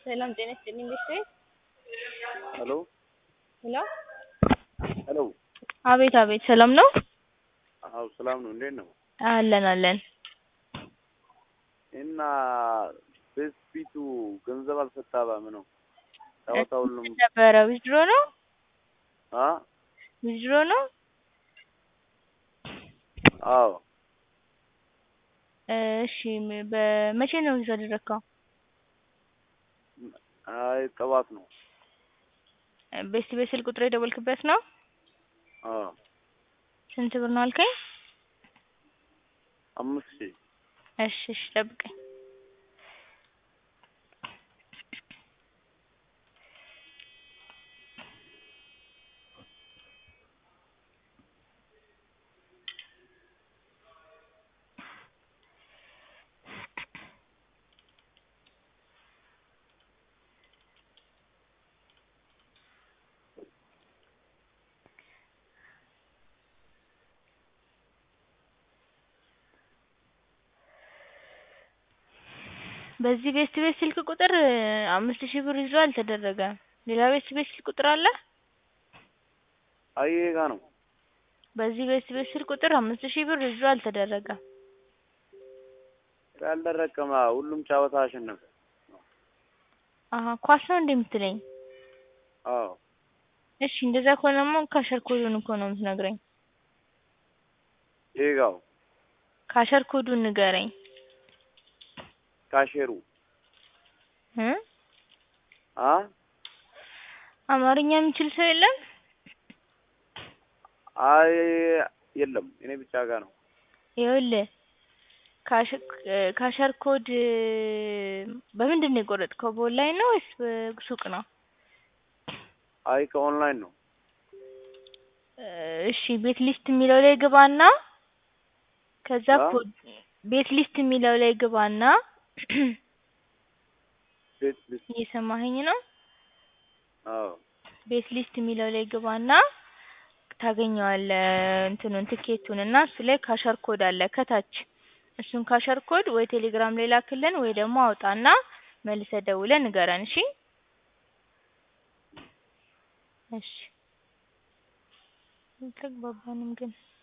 ሰላም ጤና ይስጥልኝ ቤተሰብ ሄሎ ሄሎ ሄሎ አቤት አቤት ሰላም ነው አዎ ሰላም ነው። እንዴት ነው? አለን አለን እና በፊቱ ገንዘብ አልሰጣባም ነው ጨዋታ ሁሉም ነበረ ዊዝድሮ ነው አ ዊዝድሮ ነው አዎ እሺ በመቼ ነው ዊዝ ያደረግከው አይ ጠዋት ነው። ቤስት ቤት ስልክ ቁጥር የደወልክበት ነው አዎ ስንት ብር ነው አልከኝ አምስት ሺህ እሺ እሺ ጠብቀኝ በዚህ ቤስት ቤት ስልክ ቁጥር አምስት ሺህ ብር ይዞ አልተደረገም። ሌላ ቤስት ቤት ስልክ ቁጥር አለ? አይ ይሄ ጋ ነው። በዚህ ቤስት ቤት ስልክ ቁጥር አምስት ሺህ ብር ይዞ አልተደረገም። ያልደረቀማ ሁሉም ጨዋታ አሸነፈ። አሀ ኳስ ነው እንዴ የምትለኝ? አዎ እሺ እንደዛ ከሆነማ ካሸር ኮዱን እኮ ነው የምትነግረኝ። ይሄ ጋው ካሸር ኮዱን ንገረኝ። ካሼሩ እ አ አማርኛ የሚችል ሰው የለም? አይ የለም እኔ ብቻ ጋ ነው። ይኸውልህ ካሸር ኮድ በምንድን ነው የቆረጥከው? በኦንላይን ነው ወይስ በሱቅ ነው? አይ ከኦንላይን ነው። እሺ ቤት ሊስት የሚለው ላይ ግባና ከዛ አ? ኮድ ቤት ሊስት የሚለው ላይ ግባና ቤት ልስ እየሰማኸኝ ነው? አዎ ቤት ሊስት የሚለው ላይ ግባና ታገኘዋለህ እንትኑን ትኬቱን እና እሱ ላይ ካሸር ኮድ አለ ከታች እሱን ካሸር ኮድ ወይ ቴሌግራም ላይ ላክልን ወይ ደግሞ አውጣና መልሰህ ደውለህ ንገረን እሺ እሺ አልተግባባንም ግን